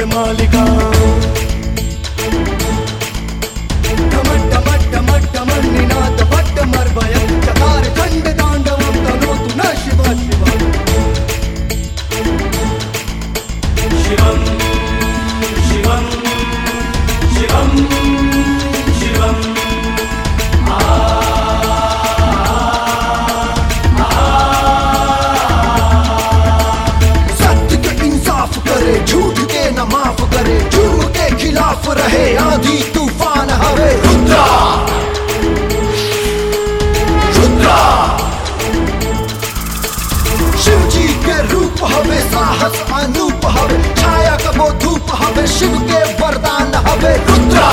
के मालिका ढमट ढमट ढमट ढमन निनाद भट्ट मर्वय चकार खंड तांडवं करोतु न शिव शिव शिवम् शिवम् शिवम् शिवम् सत्य के इंसाफ करे झूठ के न माफ करे जुर्म के खिलाफ रहे आंधी तूफान हवे रुद्रा रुद्रा शिव जी के रूप हवे साहस अनूप हवे छाया कबो धूप हवे शिव के वरदान हवे रुद्रा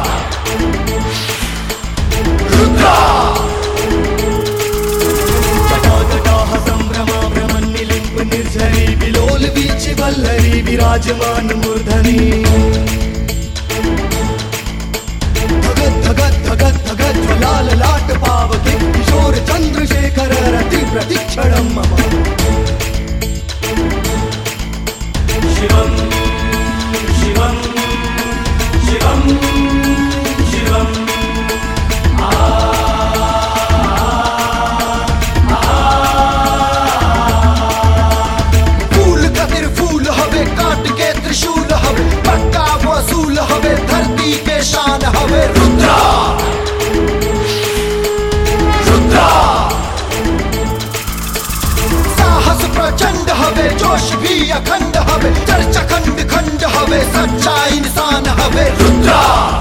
रुद्रा जटाजटाः सम्भ्रमा भ्रमन्निलिम्ब निर्झरी विलोल वीचि वल्लरी विराजमान मूर्धनि धगत धगत धगत धगत ज्वलाल लाट पावके किशोर चन्द्रशेखर रति प्रतिक्षणं मम शिवम् शिवम् शिवम् शिवम् फूल कतिर फूल हवे काट के त्रिशूल हवे पक्का वसूल हवे धरती के शान हवे रुद्रा रुद्रा साहस प्रचंड हवे जोश भी अखंड हवे चर्चा खंड खंड हवे सच्चा इंसान हवे रुद्रा